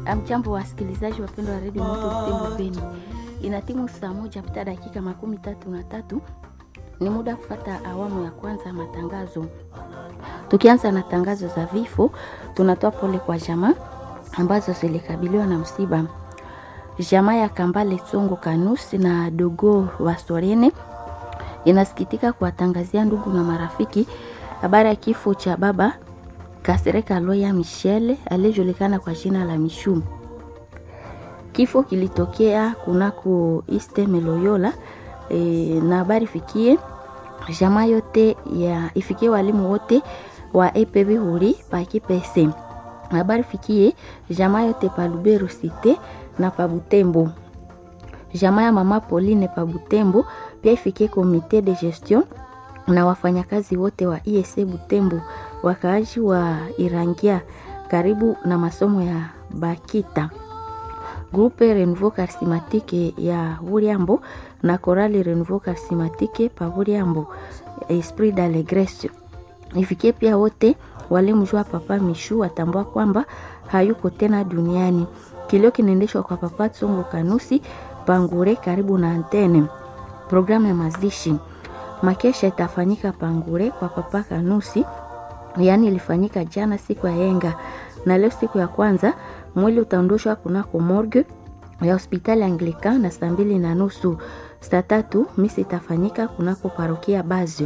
Amjambo wasikilizaji wapendwa wa redio Moto Butembo Beni, ina timu saa moja pita dakika makumi tatu na tatu ni muda kufata awamu ya kwanza ya matangazo. Tukianza na tangazo za vifo, tunatoa pole kwa jamaa ambazo zilikabiliwa na msiba. Jamaa ya Kambale Tsongo Kanusi na Dogo wa Sorene inasikitika kuwatangazia ndugu na marafiki habari ya kifo cha baba Kasereka Loya Michele aliyejulikana kwa jina la Mishu. Kifo kilitokea kunako East Meloyola e, na habari fikie jamaa yote ya ifikie walimu wote wa EPB huri pa Kipese. Habari fikie jamaa yote pa Lubero Cité na pa Butembo. Jamaa ya mama Pauline pa Butembo pia ifikie komite de gestion na wafanyakazi wote wa ISE Butembo, wakaaji wa Irangia karibu na masomo ya Bakita, Grupe Renouveau Charismatique ya Buriambo na Korali Renouveau Charismatique pa Buriambo, Esprit d'Allegresse. Ifikie pia wote walimjua Papa Mishu watambua kwamba hayuko tena duniani. Kilio kinaendeshwa kwa Papa Tsongo Kanusi Pangure karibu na antene. Programu ya mazishi makesha itafanyika Pangure kwa Papa Kanusi, yaani ilifanyika jana siku ya yenga, na leo siku ya kwanza mwili utaondoshwa kunako morgue ya hospitali Anglican na saa mbili na nusu. Saa tatu misi itafanyika kunako parokia Bazio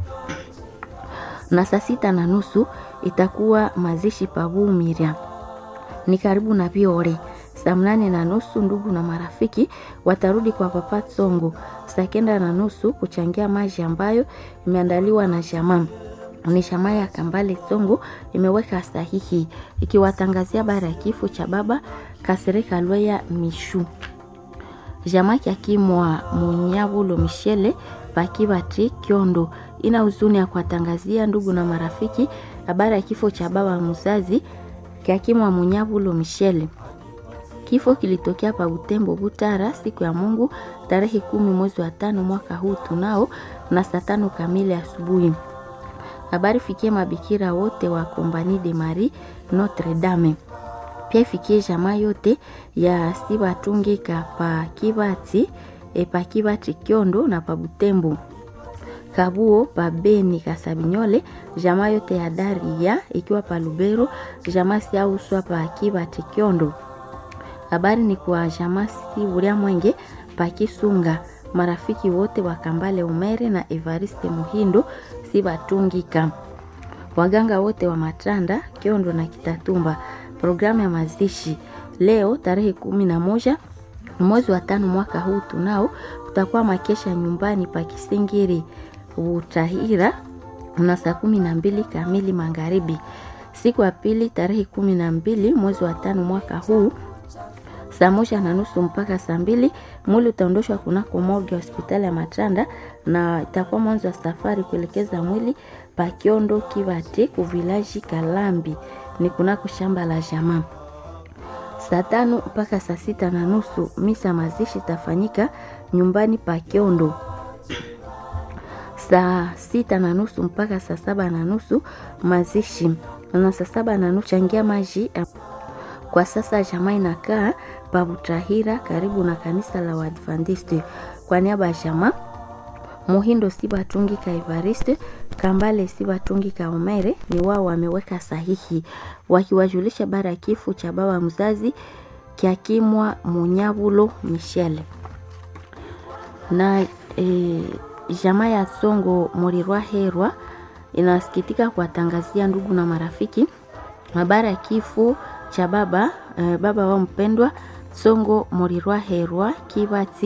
na saa sita na nusu itakuwa mazishi Pabumiria ni karibu na Biore. Saa mnane na nusu ndugu na marafiki watarudi kwa Papa Tsongo. Saa kenda na nusu kuchangia maji ambayo imeandaliwa na jamaa ni jamaa ya Kambale Tsongo imeweka sahihi ikiwatangazia bara ya kifo cha baba Kasereka Lweya Mishu. Jamaa kyakimwa Munyabulo Michele Pakibati Kyondo ina huzuni ya kuwatangazia ndugu na marafiki habari ya kifo cha baba mzazi kyakimwa Munyabulo Michele. Kifo kilitokea pa Butembo Butara siku ya Mungu tarehe kumi mwezi wa tano mwaka huu tunao na saa tano kamili asubuhi. Habari fikie mabikira wote wa Compagnie de Marie Notre Dame, pia ifikie jamaa yote ya Sibatungika pa Kibati e pa Kibati Kyondo na pa Butembo Kabuo pa Beni Kasabinyole, jamaa yote ya Daria ikiwa pa Lubero, jamaa siauswa pa Kibati Kyondo. Habari ni kwa jamaa si Buria Mwenge pa Kisunga, marafiki wote wa Kambale Umere na Evariste Muhindo si batungika, waganga wote wa Matanda Kiondo na Kitatumba. Programu ya mazishi leo tarehe kumi na moja mwezi wa tano mwaka huu tunao kutakuwa makesha nyumbani pa Kisingiri Utahira na saa kumi na mbili kamili magharibi. Siku ya pili tarehe kumi na mbili mwezi wa tano mwaka huu saa moja na nusu mpaka saa mbili mwili utaondoshwa kunako morgue ya hospitali ya Matanda na itakuwa mwanzo wa safari kuelekeza mwili pa Kiondo Kibati kuvilaji Kalambi ni kunako shamba la jamaa. Saa tano mpaka saa sita na nusu misa mazishi itafanyika nyumbani pa Kiondo. Saa sita na nusu mpaka saa saba na nusu mazishi na saa saba na nusu changia maji kwa sasa jamaa inakaa Pabutahira karibu na kanisa la Waadventiste. Kwa niaba ya jamaa Muhindo Sibatungi ka Evariste Kambale Sibatungi ka Omere ni wao wameweka sahihi wakiwajulisha bara ya kifo cha baba mzazi Kyakimwa Munyabulo Michele na e, jamaa ya Songo Murirwa Herwa inasikitika kuwatangazia ndugu na marafiki habari ya kifo cha baba eh, baba wa mpendwa Songo Morirwa Herwa Kibati